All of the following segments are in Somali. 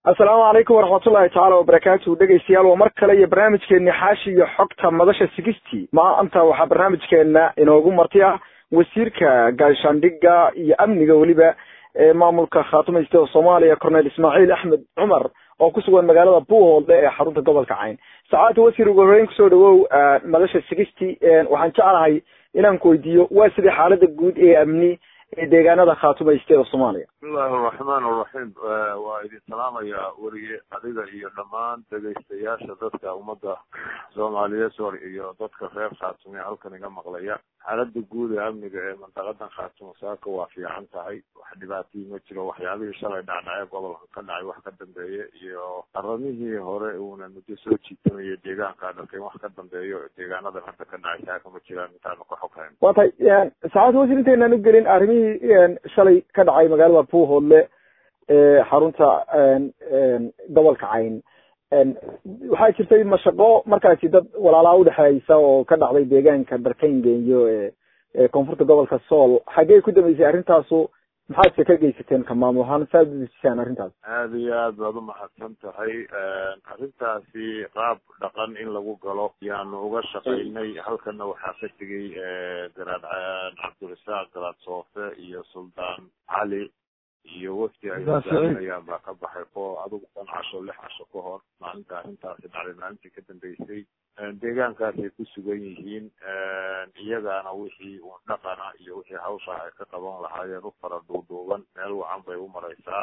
assalaamu calaykum waraxmatullahi tacaala wabarakaatuhu dhegeystayaal waa mar kale iyo barnaamijkeeni xaashi iyo xogta madasha sigisty maanta waxaa barnaamijkeena inoogu marti ah wasiirka gaashaandhiga iyo amniga weliba ee maamulka khaatumaysta oo soomaaliya cornel ismaaciil axmed cumar oo ku sugan magaalada buuhoodle ee xarunta gobolka cayn sacaadta wasiir ugu horeyn kusoo dhawow madasha sigisty waxaan jeclahay inaan ku weydiiyo waa sidii xaalada guud ee amni ee deegaanada khaatumaysta ee soomaaliya bismillahi araxmaan araxiim waa idin salaamayaa weriye adiga iyo dhammaan dhegaystayaasha dadka ummadda soomaaliyeed sor iyo dadka reer khaatume halkan iga maqlaya xaalada guud ee amniga ee mandaqadan khaatumo saaka waa fiican tahay wax dhibaatihii ma jiro waxyaabihii shalay dhacdhace gobolka ka dhacay wax ka dambeeye iyo qaramihii hore uuna muddo soo jiitamaya deegaanka dharkeen wax ka dambeeyo deegaanadan hadda ka dhacay saaka ma jiraan intaanu ka xoghayn waa tahay saacadda wasiir intaynaan u gelin arrimihii shalay ka dhacay magaalada buuhoodle ee xarunta gobolka cayn waxaa jirtay mashaqo markaasi dad walaalaa udhexeysa oo ka dhacday deegaanka darkayngeeyo ee koonfurta gobolka sool xaggee ku dambeysay arrintaasu maxaadse ka geysateen ka maamul ahaan saad udejisaan arrintaas aada iyo aad baad umahadsan tahay arrintaasi qaab dhaqan in lagu galo yaanu uga shaqaynay halkana waxaa ka tegay garaad cabdirasaaq garaad soofe iyo suldaan cali iyo wafdi ay hogaaminayaan baa ka baxay ko adigu shan casho lix casho ka hor maalinta arrintaasi dhacday maalintii ka dambeysay deegaankaasay ku sugan yihiin iyagaana wixii uun dhaqana iyo wixii hawsha ay ka qaban lahaayeen u fara dhuudhuuban meel wacan bay u maraysaa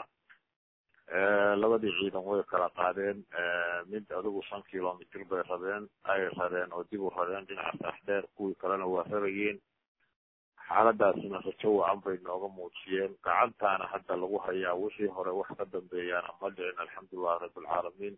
labadii ciidan way kala qaadeen mid adigu shan kilomitr bay rabeen ay rareen oo dib u rareen dhinaca saaxdheer kuwii kalena waa rarayeen xaaladaasina rajo wacan bay nooga muujiyeen gacantaana hadda lagu hayaa wixii hore wax ka dambeeyaana ma dhicin alxamdulilahi rabbilcaalamiin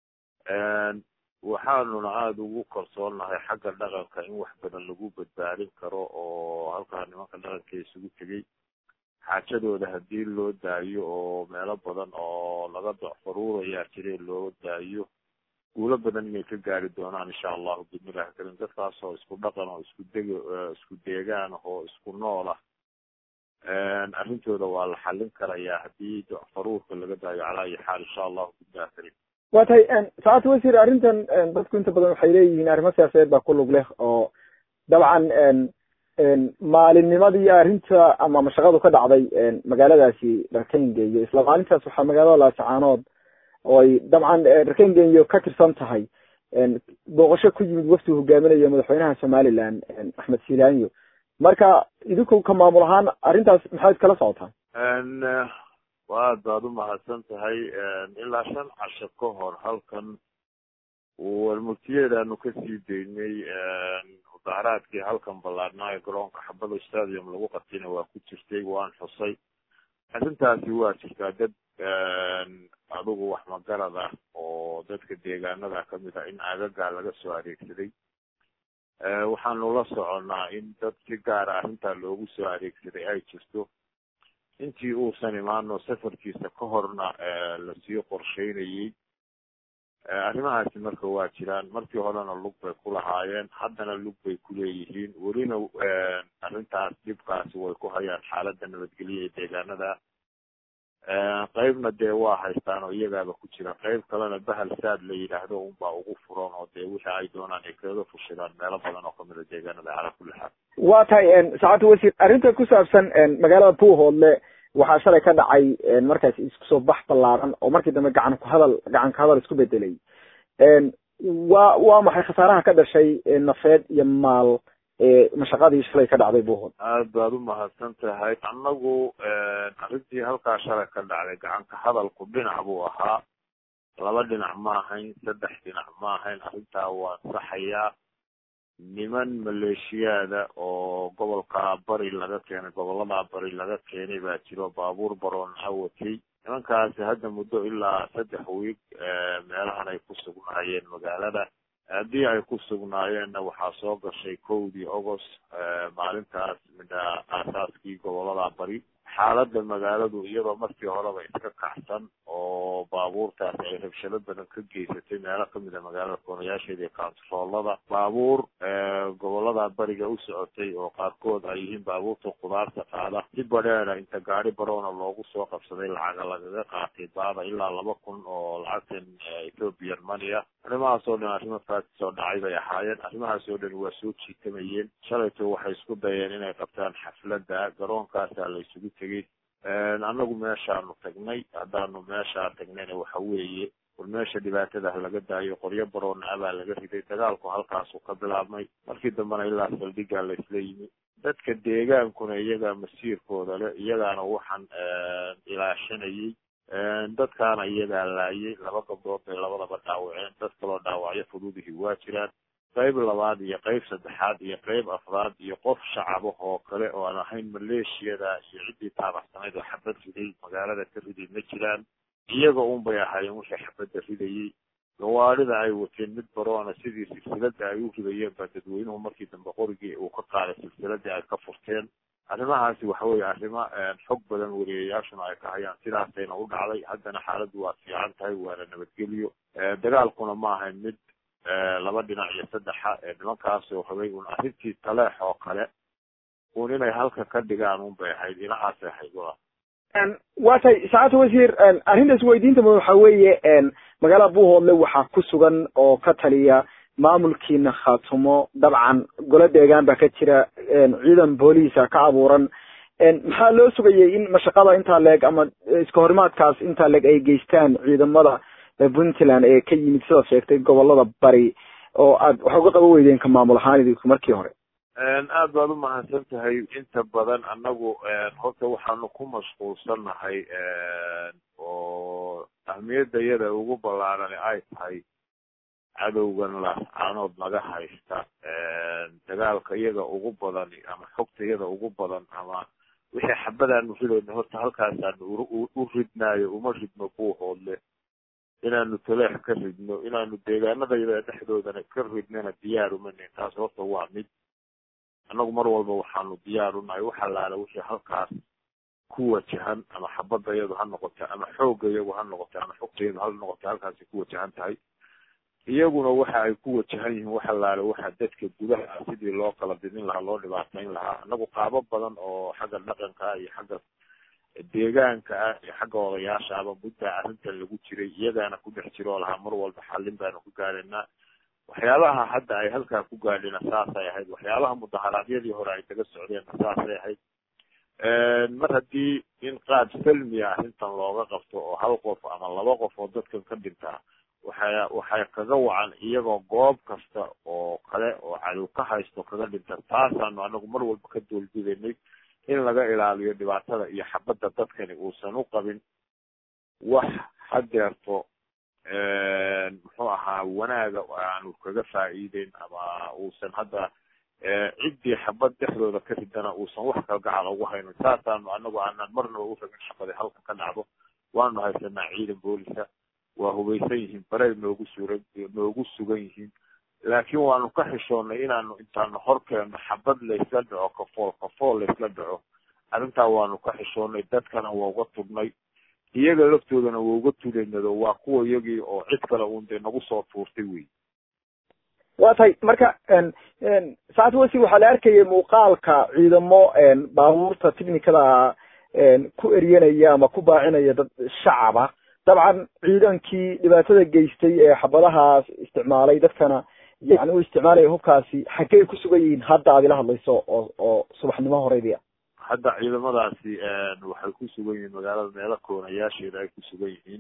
waxaanuna aada ugu kalsoonnahay xagga dhaqanka in wax badan lagu badbaadin karo oo halkaa nimanka dhaqanka isugu tegay xaajadooda haddii loo daayo oo meelo badan oo laga docfaruurayaa jire loo daayo guulo badan inay ka gaari doonaan insha allahu bismillahi karim dadkaas oo isku dhaqan oo isku deg isku deegaan oo isku nool ah arrintooda waa la xallin karayaa haddii docfaruurka laga daayo calaa ayi xaal insha allahu bismillahi karim waa tahay saacadta wasiir arrintan dadku inta badan waxay leeyihiin arrimo siyaasadeed baa ku lug leh oo dabcan maalinnimadii arrinta ama mashaqadu ka dhacday magaaladaasi dharkayngeeyo isla maalintaas waxaa magaalada laasacaanood oo ay dabcan dharkayngeeyo ka tirsan tahay booqasho ku yimid wafdi hogaaminayo madaxweynaha somaliland axmed silaanyo marka idinku ka maamul ahaan arrintaas maxaad kala socotaan waad baad umahadsan tahay ilaa shan casho ka hor halkan warmurtiyeedaanu kasii daynay mudaaharaadkii halkan ballaadhnaayo garoonka xabada stadium lagu qabtayna waa ku jirtay waan xusay arrintaasi waa jirtaa dad adigu wax magarad ah oo dadka deegaanada kamid ah in agagaa laga soo adeegsaday waxaanu la soconnaa in dad si gaara arrintaa loogu soo adeegsaday ay jirto intii uusan imaano safarkiisa ka horna lasii qorsheynayey arrimahaasi marka waa jiraan markii horena lug bay ku lahaayeen haddana lug bay ku leeyihiin welina arrintaas dhibkaasi way ku hayaan xaaladda nabadgelya ee deegaanada qeybna dee waa haystaan oo iyagaaba ku jira qeyb kalena bahal saad la yidhaahdo unbaa ugu furan oo dee wixii ay doonaan ay kaga fushidaan meelo badan oo kamid a deegaanada calaa kulli xaal waa tahay saacadda wasiir arrinta ku saabsan magaalada buuhoodle waxaa shalay ka dhacay markaas isku soo bax ballaaran oo markii dambe gacan ku hadal gacan ka hadal isku bedelay waa waa maxay khasaaraha ka dhashay nafeed iyo maal mashaqadii shalay ka dhacday buuhood aad baad umahadsan tahay annagu arrintii halkaa shalay ka dhacday gacan ka hadalku dhinac buu ahaa laba dhinac ma ahayn saddex dhinac ma ahayn arrintaa waa saxayaa niman maleeshiyaada oo gobolka bari laga keenay gobolada bari laga keenay baa jiro baabuur baroon awatay nimankaasi hadda muddo ilaa saddex wiig meelahan ay ku sugnaayeen magaalada haddii ay ku sugnaayeenna waxaa soo gashay kowdii agost maalintaas midha aasaaskii gobolada bari xaaladda magaaladu iyadoo markii horeba iska kacsan oo baabuurtaasi ay rabshado badan ka geysatay meelo kamida magaalada koonayaasheeda iyo kaantaroolada baabuur gobolada bariga u socotay oo qaarkood ay yihiin baabuurta khudaarta qaada si badheeda inta gaari baroona loogu soo qabsaday lacaga lagaga qaatay baada ilaa laba kun oo lacagtan ethiopian money ah arrimahaas oo dhan arrimo faakis oo dhacay bay ahaayeen arrimahaas oo dhan waa soo jiitamayeen shalayto waxay isku dayeen inay qabtaan xafladda garoonkaasaa la isugu tegey annagu meeshaanu tagnay haddaanu meeshaa tagnayna waxa weeye war meesha dhibaatadah laga daayo qoryo baroona abaa laga riday dagaalku halkaasu ka bilaabmay markii dambena ilaa saldhigaa la isla yimi dadka deegaankuna iyagaa masiirkooda le iyagaana waxaan ilaashanayay dadkaana iyagaa laayay laba gabdhood bay labadaba dhaawaceen dad kaloo dhaawacyo fududihii waa jiraan qayb labaad iyo qayb saddexaad iyo qayb afraad iyo qof shacaba oo kale oo aan ahayn maleeshiyada iyo ciddii taabacsanayd oo xabad riday magaalada ka riday ma jiraan iyaga un bay ahaayeen wixii xabadda ridayay gawaadhida ay wateen mid baroona sidii silsilada ay u ridayeen baa dadweynuhu markii dambe qorigii uu ka qaaday silsiladii ay ka furteen arrimahaasi waxa weeye arrimo xog badan wariyayaashuna ay ka hayaan sidaasayna u dhacday haddana xaaladdu waa fiican tahay waana nabadgelyo dagaalkuna ma ahayn mid laba dhinac iyo saddexa nimankaasoo rabay un arrintii taleex oo kale un inay halka ka dhigaan un bay ahayd dhinacaasay ahayd wa waa tay saacadta wasiir arrintaas weydiintaba waxa weeye magaalada buuhoodle waxaa ku sugan oo ka taliya maamulkiina khaatumo dabcan golo deegaan baa ka jira ciidan booliisa ka abuuran maxaa loo sugayay in mashaqada intaa leeg ama iska horimaadkaas intaa leeg ay geystaan ciidamada puntland ee ka yimid sidaad sheegtay gobolada bari oo aad waxa uga qaban weydeen ka maamul ahaan idinku markii hore aad baad umahadsan tahay inta badan annagu horta waxaanu ku mashquulsannahay oo ahmiyadda iyada ugu ballaarani ay tahay cadowgan laascaanood naga haysta dagaalka iyaga ugu badan ama xogta iyada ugu badan ama wixii xabadaanu ridayno horta halkaasaanu u ridnaayo uma ridno buuhoodle inaanu taleex ka ridno inaanu deegaanadayada dhexdoodana ka ridnana diyaar umanin taas horta waa mid annagu mar walba waxaanu diyaar unahay wax allaala wixii halkaas ku wajahan ama xabadda iyadu ha noqota ama xoogga iyagu ha noqota ama xogta iyadu ha noqota halkaasay ku wajahan tahay iyaguna waxa ay ku wajahan yihiin wax allaale waxa dadka gudaha sidii loo kala didin lahaa loo dhibaatayn lahaa annagu qaabo badan oo xagga dhaqanka iyo xagga deegaanka ah iyo xagga odayaasha aba muddaa arrintan lagu jiray iyagaana ku dhex jiroo lahaa mar walba xallin baanu ku gaadhaynaa waxyaabaha hadda ay halkaa ku gaadhina saasay ahayd waxyaabaha mudaharaadyadii hore ay kaga socdeenna saasay ahayd mar haddii in qaab salmiya arrintan looga qabto oo hal qof ama laba qof oo dadkan ka dhintaa waxay waxay kaga wacan iyagoo goob kasta oo kale oo cadow ka haysto kaga dhinta taasaanu anagu mar walba ka doolbidaynay in laga ilaaliyo dhibaatada iyo xabadda dadkani uusan u qabin wax hadeerto muxuu ahaa wanaaga aanu kaga faa'iideyn ama uusan hadda ciddii xabad dhexdooda ka ridana uusan wax kalgacal ugu haynin saasaanu anagu aanan marnaba u rabin xabadi halka ka dhacdo waanu haysanaa ciidan boolisa waa hubaysan yihiin barey noogu suran noogu sugan yihiin laakiin waanu ka xishoonnay inaanu intaanu horkeenno xabad laysla dhaco kafool kafool laysla dhaco arrintaa waanu ka xishoonnay dadkana waa uga turnay iyaga laftoodana waa uga tulaynado waa kuwa iyagii oo cid kale uun dee nagu soo tuurtay wey waa tahay marka saacad wasi waxaa la arkayay muuqaalka ciidamo baabuurta technicada ku eryanaya ama ku baacinaya dad shacaba dabcan ciidankii dhibaatada geystay ee xabadahaas isticmaalay dadkana yani u isticmaalaya hubkaasi xaggey ku sugan yihiin hadda aad ila hadlayso oo oo subaxnimo horeydia hadda ciidamadaasi waxay ku sugan yihiin magaalada meelo koonayaasheeda ay ku sugan yihiin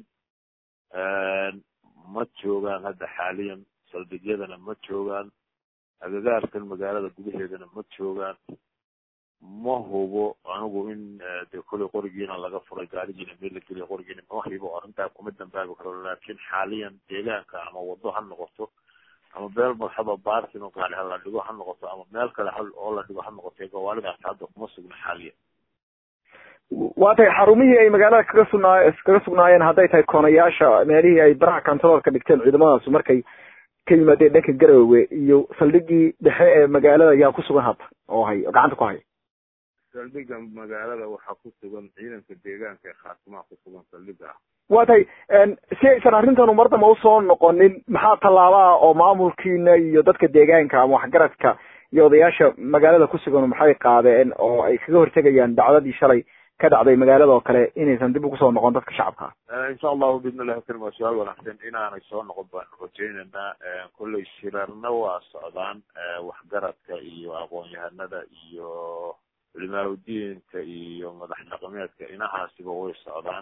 ma joogaan hadda xaaliyan saldhigyadana ma joogaan agagaarkan magaalada gudaheedana ma joogaan ma hubo anigu in de koley qorigiina laga furay gaarigiina meel la geliya qorigiina ma hibo arrintaa kuma dambaabi karo laakiin xaaliyan deegaanka ama wado ha noqoto ama meel marxaba baartin oo gaari ha la dhigo ha noqoto ama meel kale ha oo la dhigo ha noqoto gawaalidaas hadda kuma sugna xaaliyan waa tahay xarumihii ay magaalada kaga sugnaa kaga sugnaayeen hadday tahay koonayaasha meelihii ay baraha controolka dhigteen ciidamadaas markay ka yimaadeen dhanka garowe iyo saldhigii dhexe ee magaalada yaa ku sugan hadda oo hay oo gacanta ku haya saldhiga magaalada waxaa ku sugan ciidanka deegaanka ee khaatimaha ku sugan saldhiga ah waa tahay si aysan arrintanu mar damba usoo noqonin maxaa tallaabaa oo maamulkiina iyo dadka deegaanka ama waxgaradka iyo odayaasha magaalada ku sugan maxay qaadeen oo ay kaga hortegayaan dhacdadii shalay ka dhacday magaalada oo kale inaysan dib ugu soo noqon dadka shacabka insha allahu bidn illahi karim waa su-aal wanaagsan inaanay soo noqon baanu rajaynaynaa kolley shirarna waa socdaan waxgaradka iyo aqoon-yahanada iyo culimaauddiinka iyo madax dhaqameedka inahaasiba way socdaan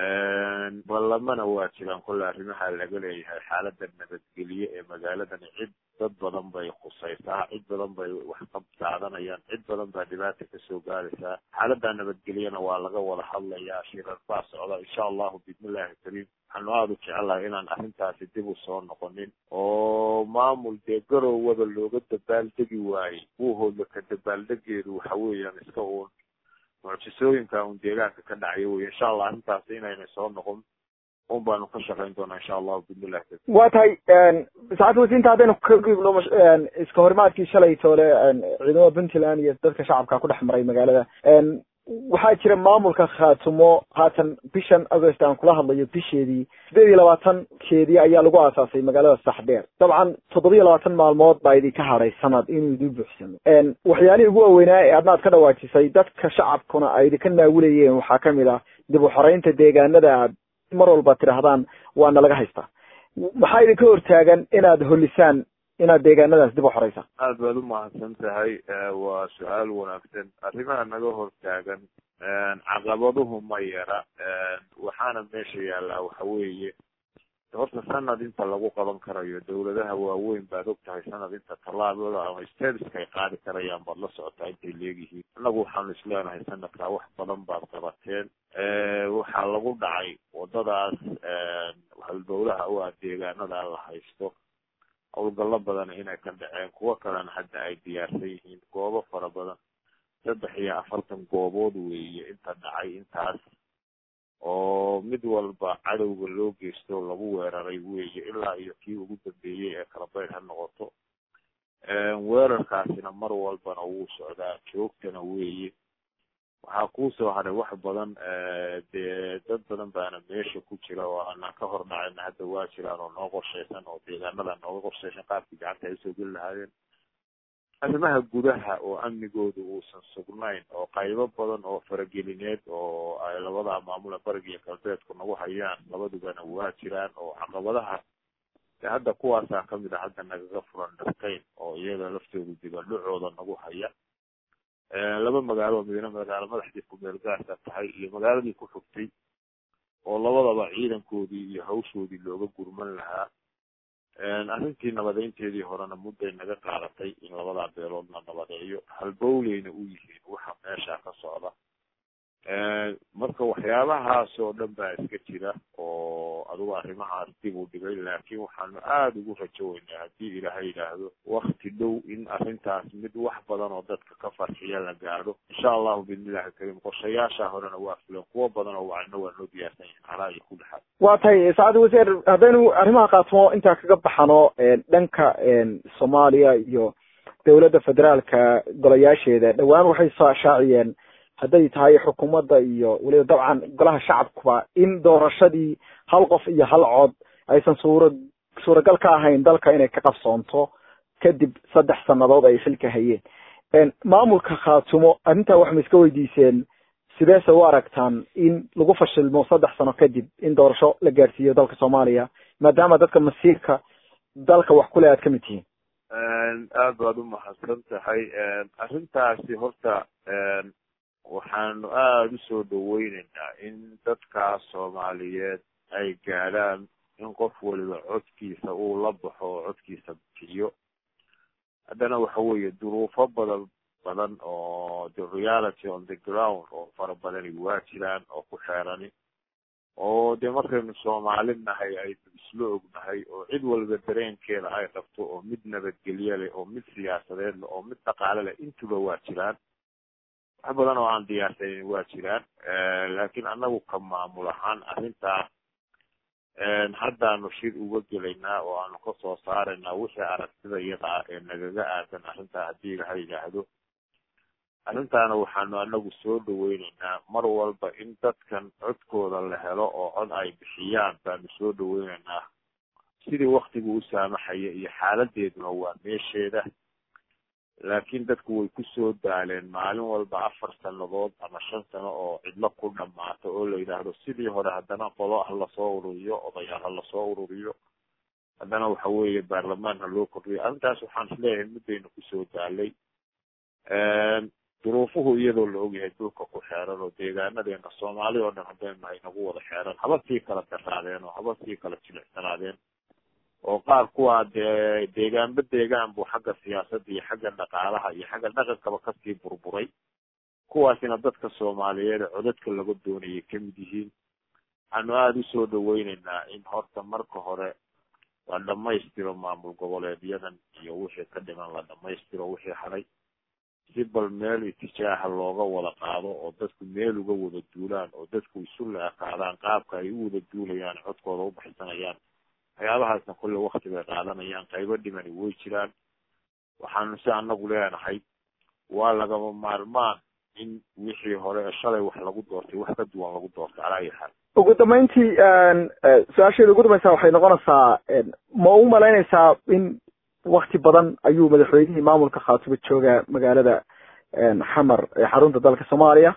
ballamana waa jiraan kolle arrimaha laga leeyahay xaalada nabadgelye ee magaaladani cid dad badan bay khusaysaa cid badan bay wax ka qaadanayaan cid badan baa dhibaata kasoo gaaraysaa xaalada nabadgelyena waa laga wada hadlayaa shirar baa socda insha allahu bismillahi kariim waxaanu aada u jecelahay inaan arrintaasi dib u soo noqonin oo maamul dee garowada looga dabaaldegi waayey buuhoodla ka dabaaldegeedu waxa weeyaan iska uun mucjisooyinka un deegaanka ka dhacaya wey insha allah arrintaas inayna soo noqon un baanu ka shaqayn doonaa insha allahu bismillahi kariim waa tahay saacadda wasiinta haddaynu ka gudubno iska horimaadkii shalay toole ciidamada puntland iyo dadka shacabka ku dhex maray magaalada waxaa jira maamulka khaatumo haatan bishan agost aan kula hadlayo bisheedii sideed iyo labaatankeedii ayaa lagu aasaasay magaalada saxdheer dabcan toddoba iyo labaatan maalmood baa idinka hadhay sanad inuu idin buuxsamo waxyaalihii ugu waaweynaa ee adnaad ka dhawaajisay dadka shacabkuna ay idinka naawilayeen waxaa kamid ah dib u xoreynta deegaanada aad mar walba tidhaahdaan waana laga haystaa maxaa idinka hortaagan inaad holisaan inaad deegaanadaas dib u xoreysaan aad baad umahadsan tahay waa su-aal wanaagsan arrimaha naga hortaagan caqabaduhu ma yara waxaana meesha yaallaa waxa weeye horta sanad inta lagu qaban karayo dawladaha waaweyn baad og tahay sanad inta tallaabada ama stateska ay qaadi karayaan baad la socotaa intay leegyihiin annagu waxaanu isleenahay sanadkaa wax badan baad qabateen waxaa lagu dhacay wadadaas halbowlaha u ah deegaanada la haysto howlgallo badan inay ka dhaceen kuwo kalena hadda ay diyaarsan yihiin goobo fara badan saddex iyo afartan goobood weeye inta dhacay intaas oo mid walba cadowga loo geysto lagu weeraray weeye ilaa iyo kii ugu dambeeyey ee kalabayr ha noqoto weerarkaasina mar walbana wuu socdaa joogtana weeye waxaa kuusoo haray wax badan dee dad badan baana meesha ku jira oo aanan ka hor dhacayna hadda waa jiraan oo noo qorshaysan oo deegaanada nooga qorshaysan qaabkii gacanta ay usoo geli lahaayeen arrimaha gudaha oo amnigooda uusan sugnayn oo qaybo badan oo faragelineed oo ay labada maamula bariga iyo galbeedku nagu hayaan labadubana waa jiraan oo caqabadaha de hadda kuwaasaa kamid a hadda nagaga furan dharkayn oo iyaga laftoodu dibadhacooda nagu haya laba magaalo midna magaalo madaxdii kumeel gaarka tahay iyo magaaladii ku xogtay oo labadaba ciidankoodii iyo hawshoodii looga gurman lahaa arrintii nabadeynteedii horena mudday naga qaadatay in labadaa beelood la nabadeeyo halbowleyna u yihiin waxa meesha ka socda marka waxyaabahaas oo dhan baa iska jira oo adigu arrimahaas dib u dhigay laakiin waxaanu aada ugu rajo weynaa haddii ilaahay yidhaahdo wakti dhow in arrintaas mid wax badan oo dadka ka farxiya la gaadho insha allahu bismillahi kariim qorshayaasha horena waa fulan kuwo badan oo wacno waa noo diyaarsan yihin calaa iyo ku dhexaad waa tahay saacad wasiir haddaynu arrimaha qaatimo intaa kaga baxano dhanka soomaaliya iyo dawladda federaalka golayaasheeda dhowaan waxay soo ashaaciyeen hadday tahay xukuumadda iyo weliba dabcan golaha shacabkuba in doorashadii hal qof iyo hal cod aysan suura suuragal ka ahayn dalka inay ka qabsoonto kadib saddex sannadood ay xilka hayeen maamulka khaatumo arrintaa waxma iska weydiiseen sideese u aragtaan in lagu fashilmo saddex sano kadib in doorasho la gaadhsiiyo dalka soomaaliya maadaama dadka masiirka dalka wax kule aad ka mid tihiin aad baad umahadsan tahay arrintaasi horta waxaanu aada usoo dhaweyneynaa in dadkaas soomaaliyeed ay gaadhaan in qof waliba codkiisa uu la baxo oo codkiisa bixiyo haddana waxa weeye duruufo badan badan oo the reality on the ground oo fara badani waa jiraan oo ku xeerani oo dee markaynu soomaali nahay aynu isla ognahay oo cid walba dareenkeeda ay qabto oo mid nabadgelye leh oo mid siyaasadeed leh oo mid dhaqaale leh intuba waa jiraan wax badan oo aan diyaarsanin waa jiraan laakiin annagu ka maamul ahaan arrintaa haddaanu shir uga gelaynaa oo aanu kasoo saaraynaa wixii aragtida iyada ah ee nagaga aadan arrintaa haddii ilaha yidhaahdo arrintaana waxaanu anagu soo dhaweyneynaa mar walba in dadkan codkooda la helo oo cod ay bixiyaan baanu soo dhaweyneynaa sidii waktigu u saamaxaya iyo xaaladeeduna waa meesheeda laakiin dadku way kusoo daaleen maalin walba afar sanadood ama shan sano oo cidlo ku dhamaato oo la yidhaahdo sidii hore haddana qolo ha lasoo ururiyo odayaal ha lasoo ururiyo haddana waxa weeye baarlamaan ha loo kordhiyo arrintaas waxaan isleeyahay muddaynu kusoo daalay duruufuhu iyadoo la ogyahay dhulka ku xeeran oo deegaanadeena soomaali oo dhan haddaynu nahay nagu wada xeeran haba sii kala daraadeen oo haba sii kala jilicsanaadeen oo qaar kuwaa dee deegaanba deegaan buu xagga siyaasadda iyo xagga dhaqaalaha iyo xagga dhaqankaba kasii burburay kuwaasina dadka soomaaliyeed ee codadka laga doonayay kamid yihiin waxaanu aada usoo dhaweyneynaa in horta marka hore la dhamaystiro maamul goboleedyadan iyo wixii ka dhiman la dhamaystiro wixii haray si bal meel itijaaha looga wada qaado oo dadku meel uga wada duulaan oo dadku isu la-ekaadaan qaabka ay u wada duulayaan codkooda u baxsanayaan waxyaabahaasna kulle wakti bay qaadanayaan qaybo dhimani way jiraan waxaanu si anagu leenahay waa lagama maarmaan in wixii hore shalay wax lagu doortay wax ka duwan lagu doortay calaa ayi xaal ugu dambeyntii su-aasheeda ugu dambaysa waxay noqonaysaa ma u malaynaysaa in wakti badan ayuu madaxweynihii maamulka khaatumo joogaa magaalada xamar ee xarunta dalka soomaaliya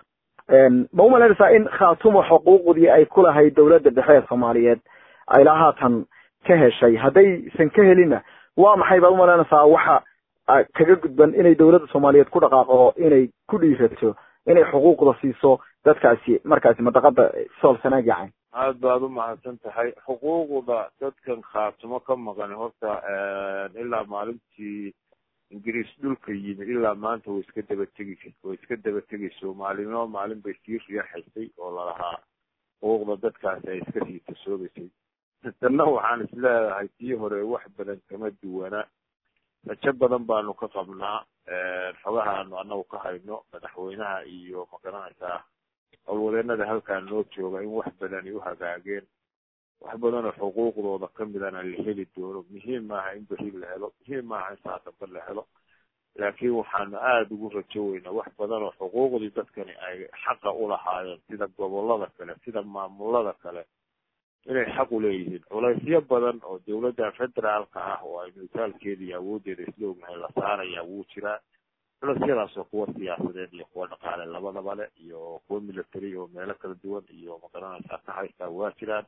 ma u malaynaysaa in khaatumo xuquuqdii ay ku lahayd dowladda dhexe ee soomaaliyeed ay ilaa haatan ka heshay haddaysan ka helinna waa maxay baad umalaynaysaa waxa kaga gudban inay dowladda soomaaliyeed ku dhaqaaqo inay ku dhiirato inay xuquuqda siiso dadkaasi markaasi madaqada sool sanaag yacayn aad baad u mahadsan tahay xuquuqda dadkan khaatumo ka maqan horta ilaa maalintii ingiriis dhulka yimi ilaa maanta way iska daba tegi way iska daba tegayso maalinoo maalin bay sii riyaxaysay oo lalahaa xuquuqda dadkaasi ay iska sii tasoobaysay tanna waxaan isleedahay tii hore wax badan kama duwana rajo badan baanu ka qabnaa xogaha aanu anagu ka hayno madaxweynaha iyo magaranaysaa howlwadeenada halkaa noo jooga in wax badani u hagaageen wax badanoo xuquuqdooda kamidana la heli doono muhiim maaha in beri la helo muhiim maaha in saadamba la helo laakiin waxaanu aada ugu rajo weynaa wax badan oo xuquuqdii dadkani ay xaqa ulahaayeen sida gobolada kale sida maamulada kale inay xaq u leeyihiin culaysyo badan oo dawladda federaalka ah oo aynu itaalkeeda iyo awooddeeda isla ognahay la saaraya wuu jiraa culasyadaasoo kuwa siyaasadeed iyo kuwa dhaqaale labadaba le iyo kuwa military oo meelo kala duwan iyo magaranaysaa ka haystaa waa jiraan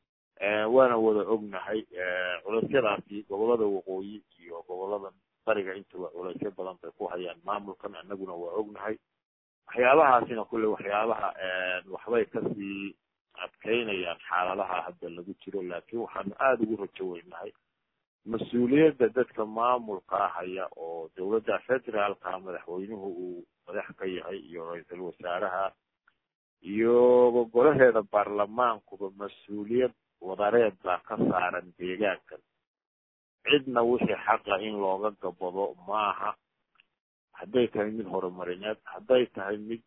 waana wada ognahay culasyadaasi gobolada waqooyi iyo gobolada bariga intuba culaysyo badan bay ku hayaan maamulkan anaguna waa ognahay waxyaabahaasina kulle waxyaabaha waxbay kasii adkeynayaan xaaladaha hadda lagu jiro laakiin waxaanu aada ugu rajo weynahay mas-uuliyadda dadka maamulkaa haya oo dowladda federaalka madaxweynuhu uu madax ka yahay iyo ra-iisul wasaaraha iyo golaheeda baarlamaankuba mas-uuliyad wadareed baa ka saaran deegaankan cidna wixii xaqa in looga gabado maaha hadday tahay mid horumarineed hadday tahay mid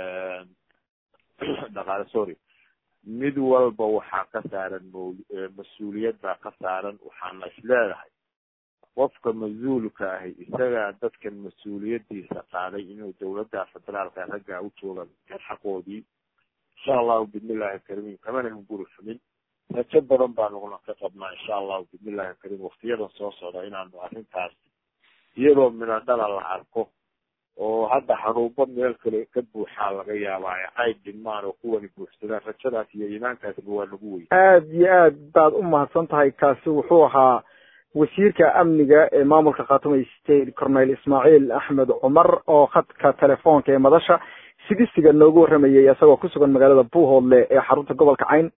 dhaqaale sorry mid walba waxaa ka saaran mas-uuliyad baa ka saaran waxaana isleedahay qofka mas-uulka ahi isagaa dadkan mas-uuliyadiisa qaaday inuu dowladda federaalka raggaa u jooga xaqoodii insha allahu bismillahi kariim kamana guri xumin rajo badan baanuguna ka qabnaa insha allahu bismillahi kariim waktiyadan soo socda inaanu arrintaas iyadoo midho dhala la arko oo hadda xaruubo meel kale ka buuxaa laga yaabaa ay dhimaan oo kuwani buuxsadaan rajadaas iyo iimaankaasba waa nagu wey aada iyo aad baad u mahadsan tahay kaasi wuxuu ahaa wasiirka amniga ee maamulka khaatuma state cornel ismaaciil axmed cumar oo khadka telefoonka ee madasha sigisiga noogu warramayay isagoo ku sugan magaalada buuhoodle ee xarunta gobolka cayn